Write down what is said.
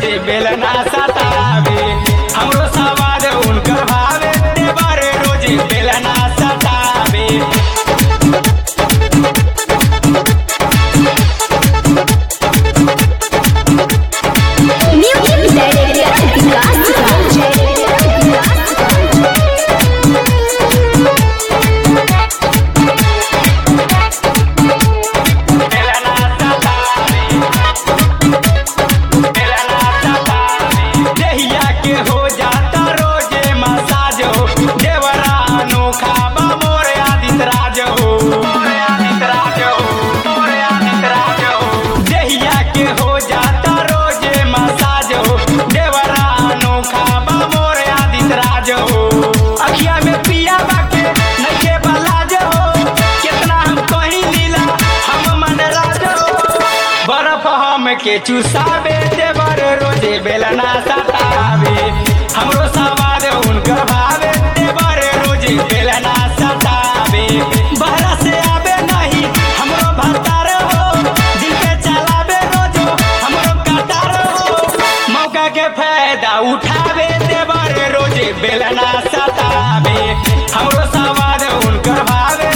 रोजे बेलना सतावे हमरो सवाद उनकर भावे देवर रोजे बेलना सतावे Music Director बेलना सतावे बेलना सतावे देहिया के हो जाता रोजे मसाज हो देवरा अनोखा बा मोरे आदित राज हो मोरे आदित राज हो मोरे आदित राज हो देहिया के हो जाता रोजे मसाज हो देवरा अनोखा बा मोरे आदित राज हो अखिया में पिया बाके नखे बलाज हो कितना हम कहीं लीला हम मन राज हो बर्फ हम के चुसावे देवर रोजे बेलना सतावे हमरो सवाद उनकर भावे देवर रोजे बेलना सतावे बहरा से आवे नहीं हमरो भतार हो दिल पे चलावे रोजो हमरो कटार हो मौका के फायदा उठावे देवर रोजे बेलना सतावे हमरो सवाद उनकर भावे